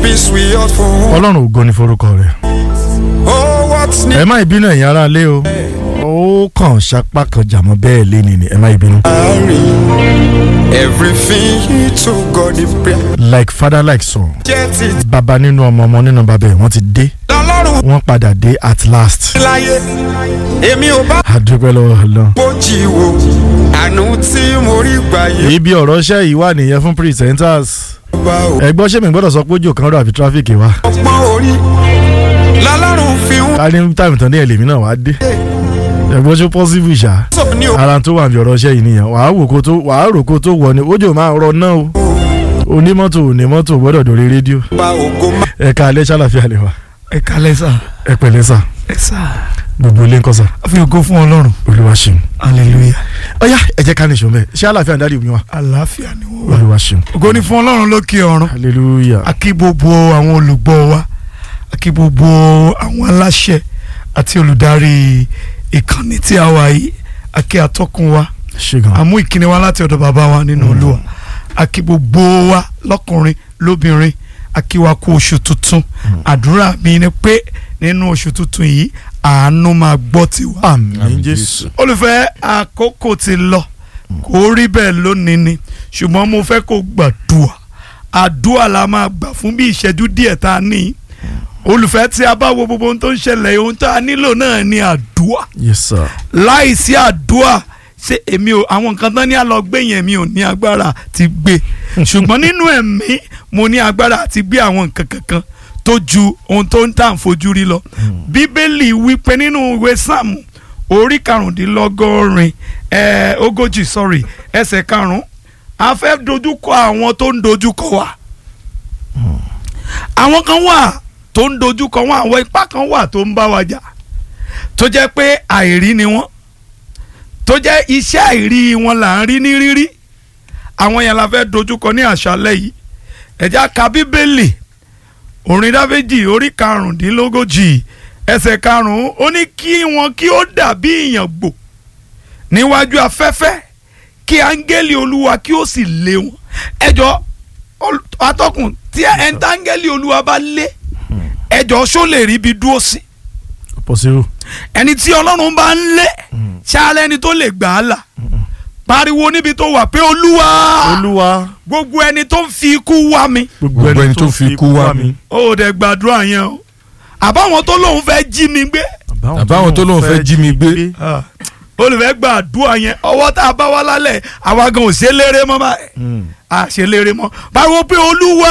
peace we ought for. ọlọ́run ògo ni forúkọ rẹ̀ Oh, what's ẹ new? má ìbínú ẹ̀yin ará lé o ó kàn ṣapá kan jàmọ́ bẹ́ẹ̀ lé ni ni ẹ má ìbínú. Everything to God in prayer. like father like son Get it. bàbá nínú ọmọ ọmọ nínú bàbá ẹ̀ wọ́n ti dé Lọ́lọ́run wọ́n padà dé at last láyé. Èmi ò bá àdúpẹ́ lọ́wọ́ ọlọ́run. bójì wo. Àánú tí mo rí gbà yé. ibi ọ̀rọ̀ ṣẹ́ yìí wà nìyẹn fún presenters Bá o. ẹgbọ́n ṣé mi gbọ́dọ̀ sọ pé ojú kan rọ àfi tráfíkì wa Ọgbọ́n orí. Lọ́lọ́run fi ń ká ní táìmù tán ní ẹ̀lẹ́mí náà wá dé ẹgbọ́n ṣó possible ṣá sọ̀rọ̀ ní o. ara tó wà ní ọ̀rọ̀ ṣẹ́ yìí nìyẹn wàá wò kó tó wàá rò kó tó wọ̀ ni ojú máa rọ náà o onímọ́tò onímọ́tò gbọ́dọ̀ dórí rédíò Bá ògo má. ẹ̀ka alẹ́ ṣàlàfíà lè wa ẹ kalẹ sá ẹ pẹ̀lẹ́ sà ẹ sá gbogbo ilé ń kọ́ sà a fi ògo fún ọlọ́run olúwa ṣeun hallelujah ọ̀yá ẹ jẹ́ ká ní ìṣó mẹ́ ṣé àlàáfíà ń dárí mi wá àlàáfíà ni wọ́n wà. olúwa ṣeun ògo ni fún ọlọ́run lókè ọ̀run hallelujah a kí gbogbo àwọn olùgbọ́ wa a kí gbogbo àwọn aláṣẹ àti olùdarí ìkànnì tí a wà yìí a kí atọ́kùn wa ṣé gan àmú ìkíni wa láti ọ̀dọ̀ bàbá wa nínú olúwa a kí gbogbo wa lọ́kùnrin lóbìnrin a kí wa kú oṣù tuntun àdúrà mi ni pé nínú oṣù tuntun yìí àánú máa gbọ́ tiwa àmín jésù olùfẹ́ àkókò ti lọ kò rí bẹ́ẹ̀ lónìí ni ṣùgbọ́n mo fẹ́ kó gbàdúà àdúà la máa gbà fún bí ìṣẹ́jú díẹ̀ tá a ní olùfẹ́ tí a bá wo gbogbo ohun tó ń ṣẹlẹ̀ ohun tá a nílò náà ni àdúà yes sir láìsí àdúà ṣé èmi ò àwọn nǹkan tán ní àlọ́ gbé yẹn mi ò ní agbára ti gbé ṣùgbọ́n nínú ẹ̀mí mo ní agbára àti gbé àwọn nǹkan kankan tó ju ohun tó ń tà ń fojú rí lọ bíbélì wípé nínú ìwé sáàmù orí karùndínlọ́gọ́rin ẹ̀ ogójì sorry ẹsẹ̀ karùn-ún a fẹ́ dojúkọ àwọn tó ń dojúkọ wa àwọn kan wà tó ń dojúkọ wọn àwọn ipá kan wà tó ń bá wa jà tó jẹ́ pé àìrí ni wọ́n tó jẹ́ iṣẹ́ àìrí wọn là ń rí ní rírí àwọn yẹn la fẹ́ dojúkọ ní àṣálẹ́ yìí ẹ̀já ka bíbélì orin dáfẹ́jì orí karùndínlógójì ẹsẹ̀ karùn-ún ó ní kí wọn kí ó dàbí ìyàngbò níwájú afẹ́fẹ́ kí áńgẹ́lì olúwa kí ó sì lé wọn ẹjọ́ ol- atọ́kùn tí ẹ̀ńtà áńgẹ́lì olúwa bá lé ẹjọ́ ṣó lè rí ibi dúró sí possible ẹni tí ọlọ́run bá ń lé ṣáálẹ̀ ẹni tó lè gbà á là pariwo níbi tó wà pé olúwa olúwa gbogbo ẹni tó ń fi ikú wá mi gbogbo ẹni tó fi ikú wá mi ó dẹ̀ gbàdúrà yẹn o àbáwọn tó lóun fẹ́ jí mi gbé àbáwọn tó lóun fẹ́ jí mi gbé olùfẹ́ gbàdúrà yẹn ọwọ́ tá a bá wá lálẹ́ àwa gan ò ṣe léré mọ́ báyìí a ṣe léré mọ́ pariwo pé olúwa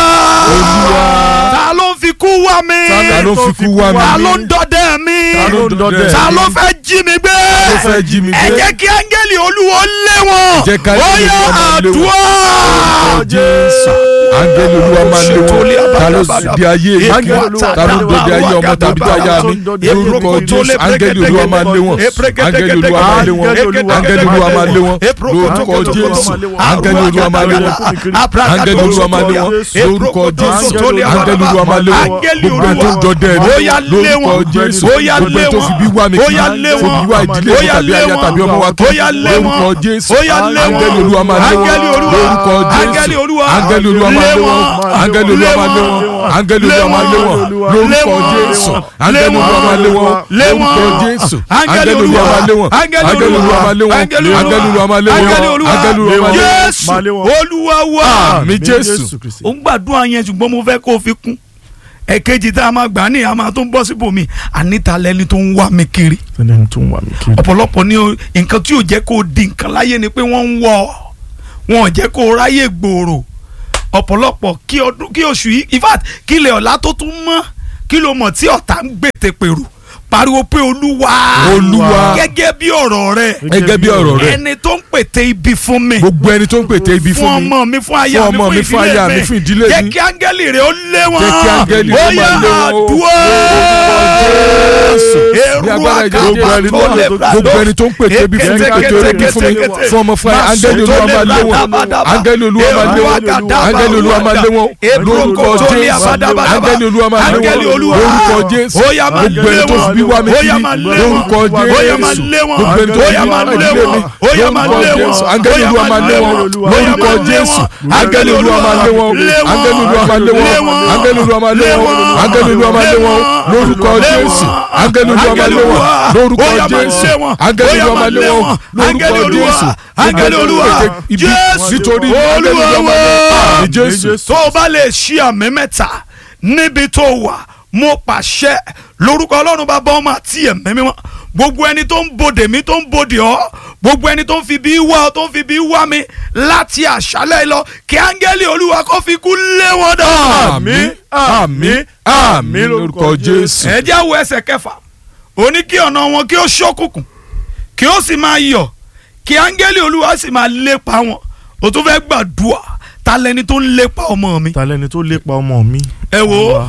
ta ló ń fi ikú wá mi ta ló fi kú wá mi ta ló ń dọdẹ mi Ta ló ń dọdẹ ta mi? ló fẹ́ jí mi gbé ló fẹ́ jí mi ẹ gbé jẹ́ kí áńgẹ́lì olúwo lé wọn Jẹ́ ká ó áńgẹ́lì yá Olúwa máa lé wọn. àdúrà Jésù áńgẹ́lì olúwa máa lé wọn ta ló di ayé mi Áńgẹ́lì Olúwa ta ló dọdẹ ayé ọmọ tàbí tó aya mi lórúkọ jésù áńgẹ́lì olúwa máa lé wọn áńgẹ́lì olúwa máa lé wọn áńgẹ́lì olúwa máa lé wọn lórúkọ jésù áńgẹ́lì olúwa máa lé wọn áńgẹ́lì olúwa máa lé wọn lórúkọ jésù áńgẹ́lì olúwa máa lé wọn gbogbo ẹni tó ń dọdẹ Ó yá mi lé wọn. lórúkọ jésù Ó yá gbogbo lé ẹni tó wọn. fi bí wá mi Ó kiri yá lé tó wọn. fi wá ìdílé Ó mi yá tàbí lé aya wọn. tàbí ọmọ wa Ó yá kiri lé wọn. lórúkọ jésù Ó yá lé wọn. áńgẹ́lì olúwa máa lé wọn Áńgẹ́lì Olúwa. lórúkọ Áńgẹ́lì jésù Olúwa. áńgẹ́lì olúwa máa lé Lé wọn wọn. áńgẹ́lì olúwa máa lé wọn áńgẹ́lì olúwa máa lé wọn lórúkọ jésù áńgẹ́lì olúwa máa lé wọn Lé wọn. lórúkọ jésù Áńgẹ́lì áńgẹ́lì olúwa máa lé wọn Áńgẹ́lì áńgẹ́lì olúwa máa lé wọn Áńgẹ́lì áńgẹ́lì olúwa máa lé wọn Áńgẹ́lì Olúwa. áńgẹ́lì olúwa máa lé wọn Jésù Máa lé wọn. olúwa wá. àmì jésù ó ń gbàdúrà yẹn ṣùgbọ́n mo fẹ́ kó o fi kún ẹ̀kejì tá a máa gbà ní a máa tó ń bọ́ síbòmí àníta lẹni tó ń wá mi kiri ẹni tó ń wà mí kiri ọ̀pọ̀lọpọ̀ ní o- nǹkan tí ò jẹ́ kó o di nǹkan láyé ni pé wọ́n ń wọ̀ ọ́ wọn ò jẹ́ kó o ráyè gbòòrò ọ̀pọ̀lọpọ̀ kí ọdún kí oṣù yìí in fact kí ilẹ̀ ọ̀la tó tún mọ́ kí ló mọ̀ tí ọ̀tá ń gbètè pèrò pariwo pé olúwa Olúwa. gẹ́gẹ́ bí ọ̀rọ̀ rẹ gẹ́gẹ́ bí ọ̀rọ̀ rẹ ẹni tó ń pètè ibi fún mi gbogbo ẹni tó ń pètè ibi fún fún mi ọmọ mi fún aya fún mi ọmọ fún mi, fún aya mi, fún ìdílé jẹ́ mi. kí áńgẹ́lì rẹ̀ ó lé wọn Jẹ́ kí áńgẹ́lì ó rẹ̀ yá máa lé wọn o. àdúrà Jésù. Ní èrú agbára ìjọba àkàbà ẹni tó náà, lè gbogbo ẹni tó ń pètè ibi fún mi pètè ibi fún mi fún ọmọ fún aya áńgẹ́lì olúwa máa lé wọn áńgẹ́lì olúwa máa lé wọn áńgẹ́lì olúwa máa lé wọn lórúkọ jésù áńgẹ́lì olúwa máa lé wọn lórúkọ jésù Ó yá máa gbogbo lé ẹni tó fi bí wá mi ó kiri yá máa lé wọn lórúkọ ó yá máa jésù lé wọn gbogbo ẹni tó ó fi yá wá máa lé ìdílé wọn mi ó yá máa lórúkọ lé wọn jésù áńgẹ́lì olúwa máa lé wọn lórúkọ jésù áńgẹ́lì olúwa máa lé wọn áńgẹ́lì olúwa máa lé wọn áńgẹ́lì olúwa máa lé wọn áńgẹ́lì olúwa máa lé wọn lórúkọ jésù áńgẹ́lì olúwa máa lé wọn lórúkọ jésù áńgẹ́lì olúwa máa lé wọn lórúkọ jésù áńgẹ́lì olúwa ibi jésù nítorí áńgẹ́lì olúwa máa lé wọn àmì jésù tó o bá lè ṣí àmì mẹ́ta níbi tó wà mo pàṣẹ lórúkọ ọlọ́run bá bọ́ ọmọ àti ẹ̀mí mímọ́ gbogbo ẹni tó ń bodè mí tó ń bodè ọ́ gbogbo ẹni tó ń fi bí wá ọ tó ń fi bí wá mi láti àṣálẹ́ lọ kí áńgẹ́lì olúwa kó fi kú lé wọn dà. àmín àmín àmín lórúkọ jésù. ẹ jẹ́ àwọ̀ ẹsẹ̀ kẹfà ó ní kí ọ̀nà wọn kí ó ṣókùnkùn kí ó sì máa yọ̀ kí áńgẹ́lì olúwa sì máa lépa wọn ó tún fẹ́ gbàdúrà ta lẹni tó ń lépa ọmọ mi. ta lẹni tó lépa ọmọ mi. ẹ wo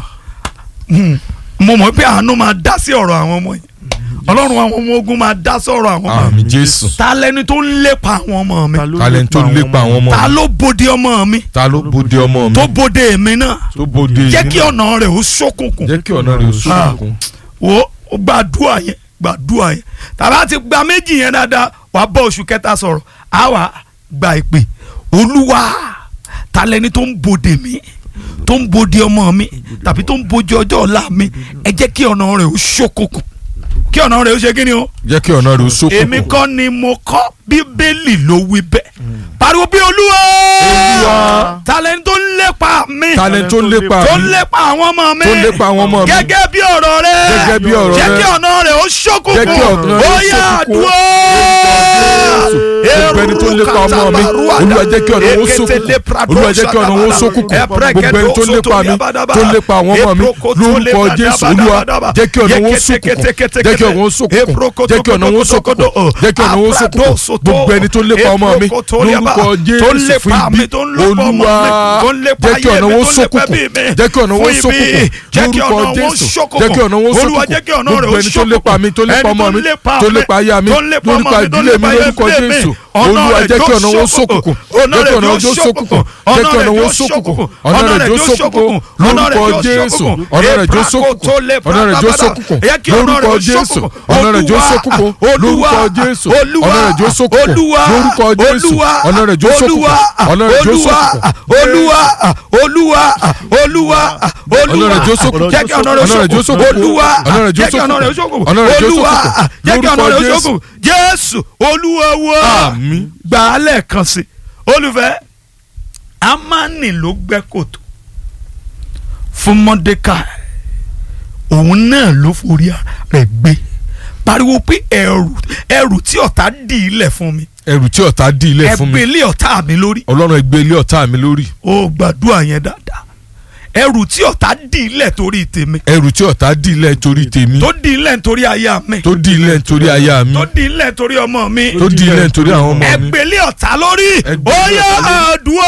mo mọ̀ pé àánú máa dá sí ọ̀rọ̀ àwọn ọmọ yìí ọlọ́run àwọn ọmọ ogun máa dá sọ̀rọ̀ àwọn ọmọ àmì jésù. ta lẹni tó ń lépa àwọn ọmọ mi talent tó lépa àwọn ọmọ ta mi ló bode ọmọ mi ta ló bóde ọmọ mi tó bode èmi náà tó bóde jẹ́ kí ọ̀nà rẹ̀ ó ṣókùnkùn jẹ́ kí ọ̀nà rẹ̀ sókùnkùn. wo ó gbàdúrà yẹn gbàdúrà yẹn tàbá ti gba méjì yẹn dáadáa wà á bọ́ oṣù kẹta sọ̀rọ̀ á wà gba ìpè olúwa ta lẹni tó ń bode mi tó ń bode ọmọ mi tàbí tó ń bode ọjọ́ ọ̀la mi ẹ jẹ́ kí ọ̀nà rẹ̀ ó ṣókùnkùn kí ọ̀nà rẹ̀ ó ṣe kí ni o jẹ́ kí ọ̀nà rẹ̀ sókùnkùn. èmi kọ́ ni mo kọ́ bíbélì ló wí bẹ́ẹ̀ pariwo bí olúwa Olúwa. talẹ́ni tó ń lépa mi talent tó lépa tó ń mi lépa àwọn ọmọ mi tó lépa àwọn ọmọ mi gẹ́gẹ́ bí ọ̀rọ̀ rẹ Gẹ́gẹ́ bí ọ̀rọ̀ jẹ́ rẹ. kí ọ̀nà rẹ̀ ó ṣókùnkùn Jẹ́ kí ọ̀nà rẹ̀ ó ó yá ṣókùnkùn. àdúrà gbogbo ẹni tó lépa ọmọ mi olúwa jẹ́ kí ọ̀nà wọn sókùnkùn olúwa jẹ́ kí ọ̀nà wọn sókùnkùn gbogbo ẹni tó lépa mi tó lépa àwọn ọmọ mi lórúkọ jésù olúwa jẹ́ kí ọ̀nà wọn sókùnkùn jẹ́ kí ọ̀nà wọn sókùnkùn jẹ́ kí ọ̀nà wọn sókùnkùn jẹ́ kí ọ̀nà wọn sókùnkùn gbogbo ẹni tó lépa ọmọ mi lórúkọ jésù fún ibi olúwa jẹ́ kí ọ̀nà wọn sókùnkùn jẹ́ kí ọ̀nà wọn sókùnkùn lórúkọ jésù jẹ́ kí ọ̀nà wọn sókùnkùn gbogbo ẹni tó lépa mi tó lépa ọmọ mi tó lépa aya mi lórúkọ ìdílé mi lórúkọ jésù olúwa jẹ́ kí ọ̀nà wọn sókùnkùn jẹ́ kí ọ̀nà wọn sókùnkùn jẹ́ kí ọ̀nà wọn sókùnkùn ọ̀nà rẹ̀ jó sókùnkùn lórúkọ jésù ọ̀nà rẹ̀ jó sókùnkùn ọ̀nà rẹ̀ jó sókùnkùn lórúkọ jésù ọ̀nà rẹ̀ jó sókùnkùn lórúkọ jésù ọ̀nà rẹ̀ jó sókùnkùn lórúkọ jésù ọ̀nà rẹ̀ jó sókùnkùn ọ̀nà rẹ̀ jó sókùnkùn olúwa olúwa olúwa ọ̀nà rẹ̀ jó sókùnkùn jẹ́ kí ọ̀nà ọ̀nà rẹ̀ rẹ̀ jó sókùnkùn sókùnkùn olúwa ọ̀nà rẹ̀ jó jẹ́ kí ọ̀nà rẹ̀ sókùnkùn sókùnkùn ọ̀nà rẹ̀ jó olúwa sókùnkùn jẹ́ kí ọ̀nà rẹ̀ lórúkọ sókùnkùn jésù olúwa wa àmín gbà á lẹ́ẹ̀kan sí olùfẹ́ amani ló gbẹ́ kòtò fún mọ́dékàì òun náà ló forí rẹ̀ gbé pariwo pé ẹrù ẹrù tí ọ̀tá dì í lẹ̀ fún mi ẹrù tí ọ̀tá dí ilẹ̀ fún mi ẹgbẹ́ ilé ọ̀tá mi lórí ọlọ́run ẹgbẹ́ ilé ọ̀tá mi lórí ó gbàdúrà yẹn dáadáa ẹrù tí ọ̀tá dì í lẹ̀ torí tèmi ẹrù tí ọ̀tá dí ilẹ̀ torí tèmi tó dì í lẹ̀ nítorí aya mi tó dí ilẹ̀ torí aya mi tó dì í lẹ̀ torí ọmọ mi tó dí ilẹ̀ torí àwọn ọmọ mi ẹgbẹ́ ilé ọ̀tá lórí Ẹgbẹ́ ó ilé yá ọ̀tá lórí. àdúrà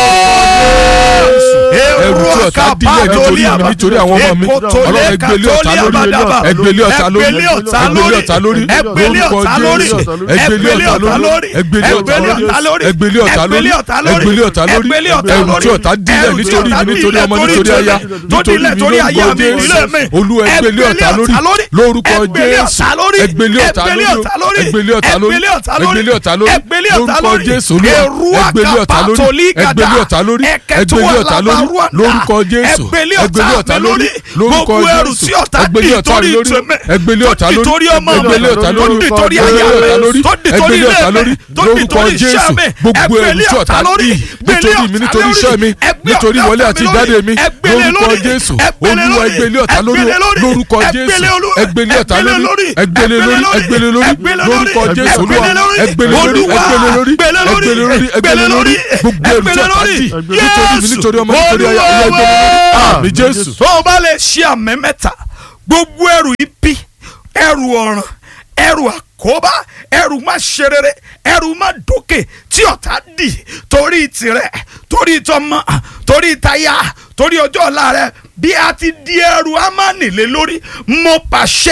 ẹrù tí ọ̀tá dí ilẹ̀ nítorí mi nítorí àwọn ọmọ mi ọlọ́run ẹgbẹ́ ilé ọ̀tá lórí ẹgbẹ́ ilé ọ̀tá lórí ẹgbẹ́ ilé ọ̀tá lórí ẹgbẹ́ ilé lórúkọ ọ̀tá lórí Jésù ẹgbẹ́ ilé ọ̀tá lórí ẹgbẹ́ ilé ọ̀tá lórí ẹgbẹ́ ilé ọ̀tá lórí ẹgbẹ́ ilé ọ̀tá lórí ẹrù tí ọ̀tá dí ilẹ̀ nítorí mi nítorí ọmọ nítorí aya nítorí mi lórúkọ Jésù olúwa ẹgbẹ́ ilé ọ̀tá lórí lórúkọ Jésù ẹgbẹ́ ilé ọ̀tá lórí ẹgbẹ́ ilé ọ̀tá lórí ẹgbẹ́ ilé ọ̀tá lórí lórúkọ Jésù olúwa ẹgbẹ́ ilé ọ̀tá lórí ẹgbẹ́ ilé ọ̀tá lórí ẹgbẹ́ ilé ọ̀tá lórí lórúkọ Jésù ẹgbẹ́ ilé ọ̀tá lórí lórúkọ Jésù ẹgbẹ́ ilé ọ̀tá lórí ẹgbẹ́ ilé ọ̀tá lórí ẹgbẹ́ ilé ọ̀tá lórí ẹgbẹ́ ilé ọ̀tá lórí ẹgbẹ́ ilé ọ̀tá lórí lórúkọ Jésù gbogbo ẹrù tí ọ̀tá dì nítorí mi nítorí iṣẹ́ mi nítorí wọlé àti ìjáde mi lórúkọ Jésù olúwa ẹgbẹ́ ilé ọ̀tá lórí lórúkọ Jésù ẹgbẹ́ ilé ọ̀tá lórí ẹgbẹ́ ilé lórí ẹgbẹ́ ilé lórí lórúkọ Jésù olúwa ẹgbẹ́ ilé lórí ẹgbẹ́ ilé lórí ẹgbẹ́ ilé lórí ẹgbẹ́ ilé lórí gbogbo ẹrù tí ọ̀tá dì nítorí mi nítorí ọmọ nítorí aya ẹgbẹ́ ilé lórí àmì Jésù. tó o bá lè ṣe àmì mẹ́ta gbogbo ẹrù ibi ẹrù ọ̀ràn ẹrù àkóbá ẹrù má ṣe rere ẹrù má dókè tí ọ̀tá dì torí tirẹ̀ torí tọmọ torí táyà torí ọjọ́ ọ̀la rẹ bí a ti di ẹrù amánilé lórí mo pàṣẹ tí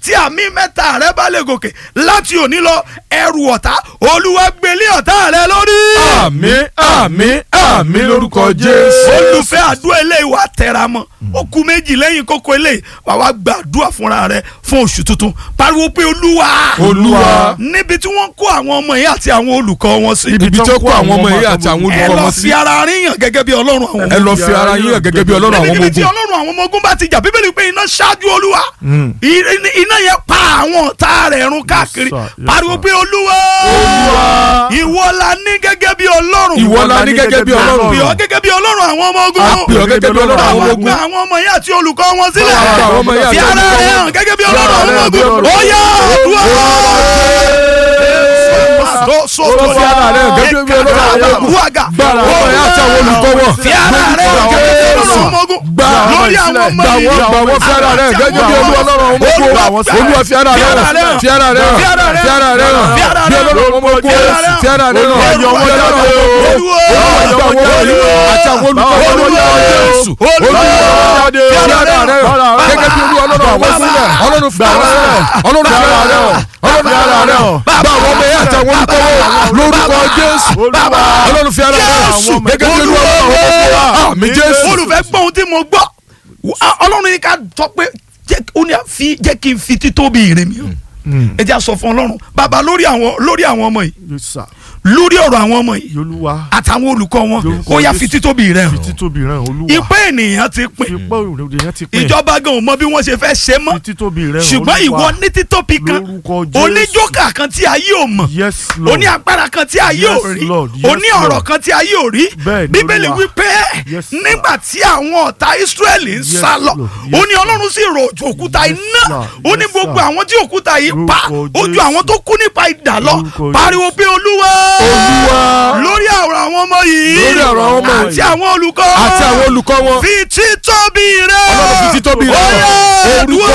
tí àmì mẹ́ta rẹ bá lè gòkè láti òní lọ ẹrù ọ̀tá olúwa gbélé ọ̀tá rẹ lórí. àmín àmín àmín lórúkọ jésù. olùfẹ́ àdúrà eléyìí wà tẹra mọ́ ó kù méjì lẹ́yìn kókó eléyìí wà wá gbàdúrà fúnra rẹ fún oṣù tuntun pariwo pé olúwa olúwa níbi tí wọ́n kó àwọn ọmọ yìí àti àwọn olùkọ́ wọn sí ibi tí ó kó àwọn ọmọ yìí àti àwọn ẹ olùkọ́ lọ wọn fi sí ara ríyàn gẹ́gẹ́ bí ọlọ́run àwọn ọmọ ẹ lọ fi ara yín hàn gẹ́gẹ́ bí ọlọ́run àwọn ọmọ níbi tí ogun ọlọ́run àwọn ọmọ ogun bá ti jà bíbélì pé iná ṣáájú olúwa I- iná yẹn pa àwọn ọ̀tá rẹ̀ run káàkiri sir, yes, pariwo sir. pé olúwa ìwọ la ní gẹ́gẹ́ bí ọlọ́run ìwọ la ní gẹ́gẹ́ bí ọlọ́run pè ọ́ gẹ́gẹ́ bí ọlọ́run àwọn ọmọ ogun a pè ọ́ gẹ́gẹ́ bí ọlọ́run àwọn àwọn ogun gba àwọn ọmọ yẹn àti olùkọ́ wọn sílẹ̀ Àwọn gba àwọn ọmọ yẹn àti fi ara olùkọ́ rẹ̀ wọn. hàn gẹ́gẹ́ bí Fi ọlọ́run ara àwọn rẹ̀ ọmọ hàn bí ogun ọlọ́run. ó yá àdúrà. Ó fi ara rẹ̀ hàn gẹ́gẹ́ bí ọlọ́run àwọn ogun. Gba àwọn ọmọ yẹn àti àwọn olùkọ́ wọn. fi ara rẹ̀ hàn gẹ́gẹ́ bí ọlọ́run àwọn ọmọ ogun Gba lórí àwọn ọmọ gbà yìí wọ́n gbà wọ́n fi ara rẹ̀ gẹ́gẹ́ bí olú ọlọ́run ọmọ ogun olúwa fi ara rẹ̀ hàn fi ara rẹ̀ hàn fi ara rẹ̀ hàn bí ọlọ́run ọmọ ogun fi ara rẹ̀ hàn bí ọlọ́run ọmọ ogun olúwa gbà wọ́n wọ̀nyí àti àwọn olùkọ́ wọn lórí ọ̀rọ̀ jésù olúwa fi ara rẹ̀ hàn gẹ́gẹ́ bí olú ọlọ́run ọmọ ogun ọlọ́run fi ara rẹ̀ hàn ọlọ́run fi ara rẹ̀ hàn ọlọ́run fi ara rẹ̀ hàn gbà wọ́n mọ̀ yẹn àti àwọn olùkọ́ wọn lórúkọ jésù ọlọ́run fi ara rẹ̀ hàn gẹ́gẹ́ bí olú ọlọ́run ọmọ ogun àmì jésù olùfẹ́ gbọ́ ohun tí mo gbọ́ Wá- ọlọ́run ní ká tọ́ pé jẹ́ ó ní àfi jẹ́ kí n fi títóbi ìrìn mi hàn ẹ jẹ́ a sọ fún ọlọ́run bàbá lórí àwọn lórí àwọn ọmọ yìí Yes, sir. lórí ọ̀rọ̀ àwọn ọmọ yìí Olúwa àtàwọn olùkọ́ wọn Lórúkọ ó yá Jésù. fi títóbi rẹ̀ hàn títóbi rẹ̀ Olúwa ìpè ènìyàn ti pín ipá òròdè yẹn ti pín ìjọba gan ò mọ bí wọ́n ṣe fẹ́ ṣe mọ́ títóbi rẹ̀ ṣùgbọ́n ìwọ ní títóbi kan Lórúkọ Jésù. oníjókà kan tí ayé ò mọ̀ yes lord oní agbára kan tí ayé ò Yes, rí Lord. Yes, oní ọ̀rọ̀ Lord. kan tí ayé ò rí Bẹ́ẹ̀ ni, bíbélì Olúwa. wípé Yes, sir. nígbà tí àwọn ọ̀tá Ísírẹ́lì ń Yes, sá lọ Lord. ó Yes, ní ọlọ́run sì rọ̀jò òkúta Yes, iná sir. ó ní Yes, gbogbo sir. àwọn tí òkúta yìí pa Lórúkọ ó ju Jésù. àwọn tó kú nípa idà lọ Lórúkọ pariwo pé olúwa Olúwa. lórí ọ̀rọ̀ àwọn ọmọ yìí Lórí ọ̀rọ̀ àwọn ọmọ àti yìí. àwọn olùkọ́ àti àwọn olùkọ́ wọn fi títóbi rẹ̀ ọlọ́run fi títóbi rẹ̀ Ó yá, hàn orúkọ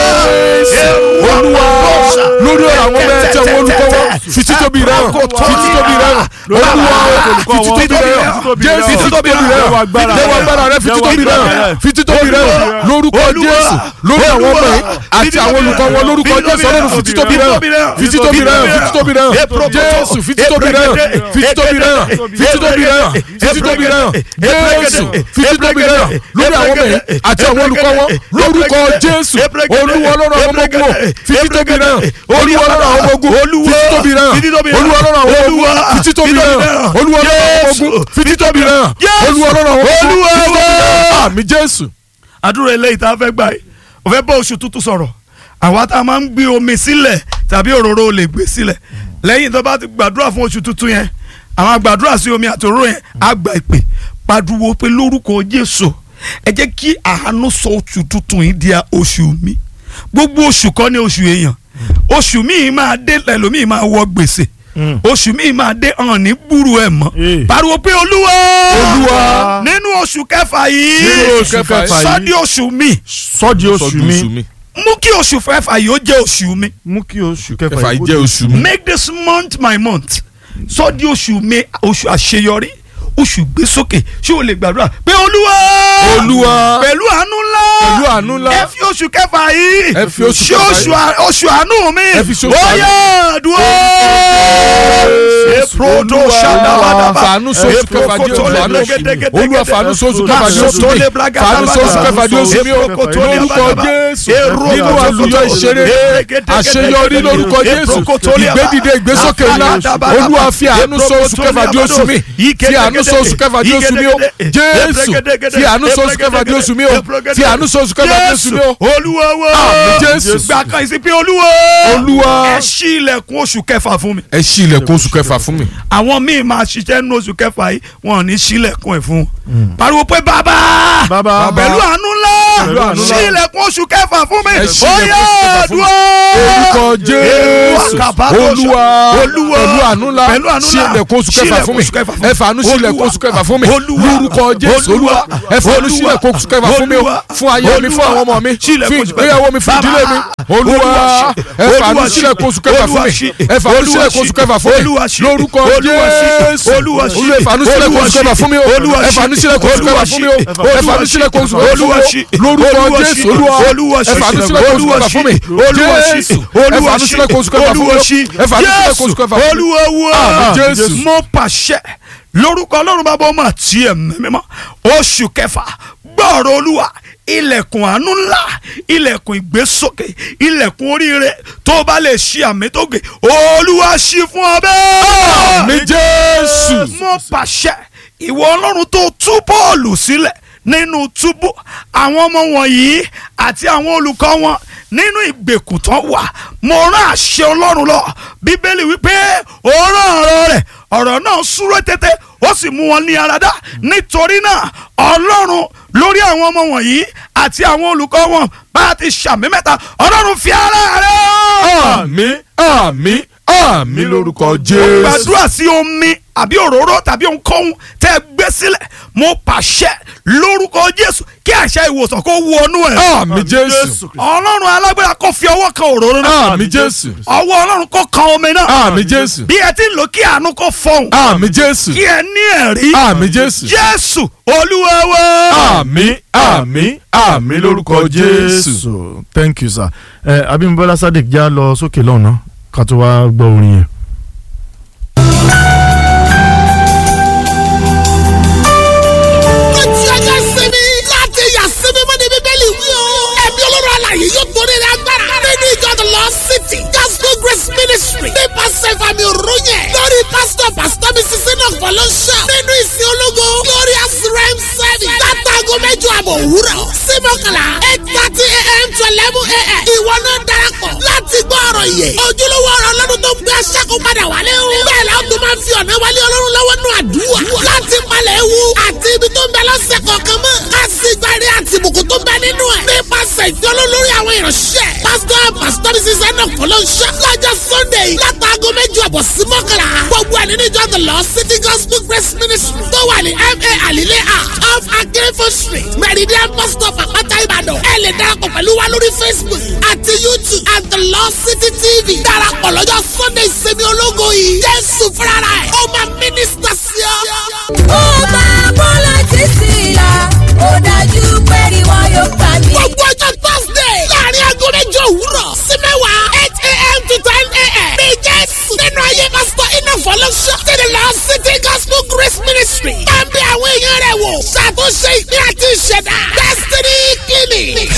jésù olúwa lórí ọ̀rọ̀ àwọn ọmọ ẹ̀tí àwọn olùkọ́ wọn fi títóbi rẹ̀ hàn fi títóbi rẹ̀ hàn olúwa fi títóbi rẹ̀ hàn jésù fi títóbi rẹ̀ hàn jẹ́wọ́ agbára rẹ̀ fi títóbi rẹ̀ hàn fi títóbi rẹ̀ hàn lórúkọ jésù lórí àwọn ọmọ yìí àti àwọn olùkọ́ wọn lórúkọ jésù ọlọ́run fi títóbi rẹ̀ hàn fi títóbi rẹ̀ hàn fi títóbi rẹ̀ hàn jésù fi títóbi rẹ̀ hàn fi títóbi rẹ̀ hàn fi títóbi rẹ̀ hàn fi títóbi rẹ̀ hàn jésù fi títóbi rẹ̀ hàn lórí àwọn ọmọ yìí àti àwọn olùkọ́ wọn lórúkọ jésù olúwa ọlọ́run àwọn ọmọ ogun o fi títóbi rẹ̀ hàn olúwa ọlọ́run àwọn ọmọ ogun fi títóbi rẹ̀ hàn olúwa ọlọ́run àwọn ọmọ ogun fi títóbi rẹ̀ hàn olúwa ọlọ́run àwọn ọmọ ogun fi títóbi rẹ̀ hàn olúwa ọlọ́run àwọn ọmọ ogun fi títóbi rẹ̀ hàn àmì jésù. àdúrà eléyìí tá a fẹ́ gbà yìí o fẹ́ bá oṣù tuntun sọ̀rọ̀ àwa tá a máa ń gbé omi sílẹ̀ tàbí òróró lè gbé sílẹ̀ lẹ́yìn tó bá ti gbàdúrà fún oṣù tuntun yẹn àwọn àgbàdúrà sí omi àti òróró yẹn á gba ìpè pàdúwò pé lórúkọ Jésù ẹ jẹ́ kí àánú sọ oṣù tuntun yìí di oṣù mi gbogbo oṣù kọ́ ní oṣù èèyàn oṣù míì máa dé lẹ́lòmíì máa wọ gbèsè oṣù míì máa dé hàn ní gbúrú ẹ̀ mọ́ Eh. pariwo pé olúwa Olúwa. nínú oṣù kẹfà yìí Nínú oṣù kẹfà yìí. sọ di oṣù mi sọ́jí oṣù mi mú kí oṣù kẹfà yìí ó jẹ́ oṣù mi mú kí oṣù kẹfà kẹfà yìí jẹ́ oṣù mi. make this month my month sọ di oṣù mi oṣù àṣeyọrí oṣù gbésókè ṣé o lè gbàdúrà pé olúwa Olúwa. pẹ̀lú àánú ńlá Pẹ̀lú àánú ńlá. ẹ fi oṣù kẹfà yìí Ẹ fi oṣù ṣe kẹfà oṣù yìí. à- oṣù àánú mi Ẹ fi ṣe oṣù ó àánú. yá àdúrà èprodo ṣàdábàdàbà fàánú sóṣù kẹfà di oṣù àánú olúwa fàánú sóṣù kẹfà di oṣù mi fàánú sóṣù kẹfà di oṣù mi o lórúkọ jésù nínú àlùyọ ìṣeré àṣeyọrí lórúkọ jésù ìgbédìde ìgbésókè ńlá olúwa fi àánú sóṣù kẹfà di oṣù mi fi àánú sóṣù kẹfà di oṣù mi o jésù fi àánú sóṣù kẹfà di oṣù mi o fi àánú sóṣù kẹfà di oṣù mi o olúwa wo Àmín, Jésù. gbà kan ìsìnkú olúwa olúwa ẹ ṣí ilẹ̀kùn oṣù kẹfà fún mi ẹ ṣí ilẹ̀kùn oṣù kẹfà fún mi. àwọn míì máa ṣiṣẹ́ nínú oṣù kẹfà yìí wọn ò ní ṣílẹ̀kùn ẹ̀ fún un pariwo pé bàbá Bàbá. pẹ̀lú àánú ńlá Pẹ̀lú àánú ńlá. ṣí ilẹ̀kùn oṣù kẹfà fún mi Ẹ ṣí ó ilẹ̀kùn yá oṣù kẹfà fún mi. àdúrà orúkọ jésù olúwa Olúwa. pẹ̀lú àánú ńlá Pẹ̀lú àánú ṣí ńlá. ilẹ̀kùn oṣù kẹfà fún mi Ṣí ilẹ̀kùn oṣù kẹfà fún mi. ẹ fàánú ṣí ilẹ̀kùn oṣù kẹfà fún mi Olúwa. lórúkọ jésù olúwa ẹ fàánú ṣí ilẹ̀kùn oṣù kẹfà fún mi o Olúwa. fún ayé mi fún àwọn ọmọ mi Ṣí ilẹ̀kùn fún oṣù kẹfà. ìgbéyàwó mi fún ìdílé mi olúwa Olúwa. ẹ fàánú Olúwa ṣí ṣí. ilẹ̀kùn oṣù kẹfà fún Olúwa mi ṣí. ẹ fàánú ṣí Olúwa ilẹ̀kùn ṣí. oṣù kẹfà fún mi Olúwa ṣí. lórúkọ Olúwa ṣí. jésù Olúwa ṣí. olúwa ẹ fàánú ṣí ilẹ̀kùn oṣù kẹfà fún mi o Olúwa ẹ ṣí. fàánú ṣí ilẹ̀kùn oṣù kẹfà fún mi o ẹ fàánú ṣí ilẹ̀kùn oṣù kẹfà fún mi Olúwa o ṣí. lórúkọ lórúkọ jésù olúwa ẹ fàánú sílẹ̀ kó oṣù kẹfà fún mi jésù ẹ fàánú sílẹ̀ kó oṣù kẹfà fún mi ẹ fàánú sílẹ̀ kó oṣù kẹfà fún mi olúwa Àmín, wá Jésù. mo pàṣẹ lórúkọ ọlọ́run bàbá ọmọ àti ẹ̀mí mímọ́ oṣù kẹfà gbọ́ọ̀rọ̀ olúwa ilẹ̀kùn àánú ńlá ilẹ̀kùn ìgbésókè ilẹ̀kùn oríire tó bá lè ṣí àmì tó gè olúwa ṣí fún ọ bẹ́ẹ̀ àmì jésù mo pàṣẹ ìwọ ọlọ́run tó tú bọ́ọ̀lù sílẹ̀ nínú túbú àwọn ọmọ wọ̀nyí àti àwọn olùkọ́ wọn nínú ìgbèkùn tán wà mo rán àṣẹ ọlọ́run lọ bíbélì wípé ó rán ọ̀rọ̀ rẹ̀ ọ̀rọ̀ náà súré tètè ó sì mú wọn ní aradá nítorí náà ọlọ́run lórí àwọn ọmọ wọ̀nyí àti àwọn olùkọ́ wọn bá a ti ṣàmì mẹ́ta ọlọ́run fi ara rẹ̀ hàn àmì àmì àmì lórúkọ jésù gbàdúrà sí omi àbí òróró tàbí ohunkóhun tẹ́ ẹ gbé sílẹ̀ mo pàṣẹ lórúkọ jésù kí àṣẹ ìwòsàn kó wọnú ẹ̀. àmì jésù ọlọ́run alágbára kó fi ọwọ́ kan òróró náà. àmì jésù ọwọ́ ọlọ́run kó kan omi náà. àmì jésù bí ẹ ti ń lò kí àánú kó fọhùn. àmì jésù kí ẹ ní ẹ̀rí. àmì jésù jésù olúwa wa. àmì àmì àmì lórúkọ jésù. so thank you sir ẹ abimbola sadiq já lọ sókè lọ́nà ká tó wá gbọ́ orin yẹn. ó ti ọjọ́ sinmi láti yà sinmi mọ́ ní bíbélì wí o. ẹ̀mí olóró àlàyé yóò torí rẹ̀ agbára. nínú ìjọ the Lord City gospel grace ministry nípasẹ̀ ìfàmì òróró yẹn. lórí pásítọ̀ pásítọ̀ mi sísè náà fọlọ́ṣà. nínú ìsìn ológo glorious rem service. látago mẹ́jọ àbọ̀ òwúrọ̀ sí mọ́kànlá eight thirty a.m. to eleven a.m. ìwọ náà darapọ̀ láti gbọ́ ọ̀rọ̀ yẹ. ojúlówó ọ̀rọ̀ ọlọ́run tó ń gbé aṣáko padà wálé o. bẹ́ẹ̀ la ó tún máa ń fi ọ̀nà wálé ọlọ́run lọ́wọ́ nù àdúrà. láti palẹ̀ ewu àti ibi tó ń bẹ lọ́sẹ̀ kọ̀ọ̀kan mọ́. ká sì gbárí àti ìbùkún tó ń bẹ nínú ẹ̀. nípasẹ̀ ìfẹ́ olólórí àwọn ìránṣẹ́. pásítọ̀ pásítọ̀ mi sísẹ́ náà kọ́ ló ń ṣe. lọ́jọ́ sunday látàgọ́ méjì ọ̀bọ̀ sí mọ́kànlá. gbogbo ẹ̀ nínú ìjọ the Lord City Gospel Grace Ministry tó wà ní ma alile a off akérèfọ́ street meridian bus stop àpáta ìbàdàn. ẹ lè darapọ̀ pẹ̀lú wa lórí facebook àti youtube at the Lord City TV. darapọ̀ lọ́jọ́ sunday sẹ́mi ológo yìí. jésù fúnra ẹ̀ ó máa mínísítà sí ọ. ó máa bọ́lá títí la ó dájú pé ni wọn yóò gbà mí. gbogbo ọjọ́ thursday láàrin aago mẹ́jọ òwúrọ̀ sí mẹ́wàá eight a.m. to ten a.m. ní jésù nínú ayé pásítọ̀ iná fọlọ́ṣọ́ tẹ̀lé lọ city gospel grace ministry máa ń bẹ àwọn èèyàn rẹ̀ wò ṣàtúnṣe ìpín àti ìṣẹ̀dá destiny clinic.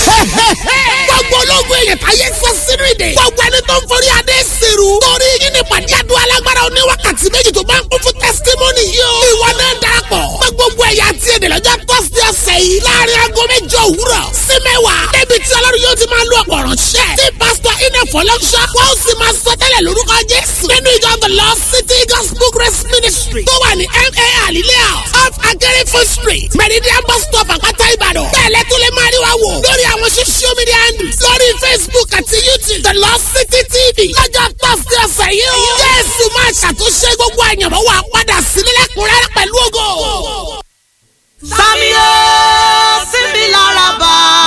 gbogbo ológun èèyàn táyé sọ sínú ìdè gbogbo ẹni tó ń forí adé sèrú torí yín ní pàdé àdúrà alágbára oníwákàtí méjì tó bá ń kún fún testimony yìí o. ìwọ náà darapọ̀ mọ́ gbogbo ẹ̀yà àti èdè lọ́jọ́ thursday ọ̀sẹ̀ yìí láàrin aago mẹ́jọ òwúrọ̀ sí mẹ́wàá débi tí ọlọ́run yóò ti máa lo ọ̀pọ̀ ránṣẹ́ tí pásítọ̀ iná fọlọ́ṣọ́ wọ́n sì máa sọ tẹ́lẹ̀ lórúkọ jésù nínú ìjọ the Lord City Gospel Grace Ministry tó wà ní ma alilea off akérèfọ́ street meridian bus stop àpáta ìbàdàn bẹ́ẹ̀lẹ́ tó lè máa rí wa wò lórí àwọn social media handles lórí facebook àti youtube the Lord City TV lọ́jọ́ thursday ọ̀sẹ̀ yìí o jésù máa ṣàtúnṣe gbogbo àyànmọ́ wa padà sílẹ̀ lẹ́kùnrẹ́rẹ́ pẹ̀lú ògo. Sami o, síbi lára bá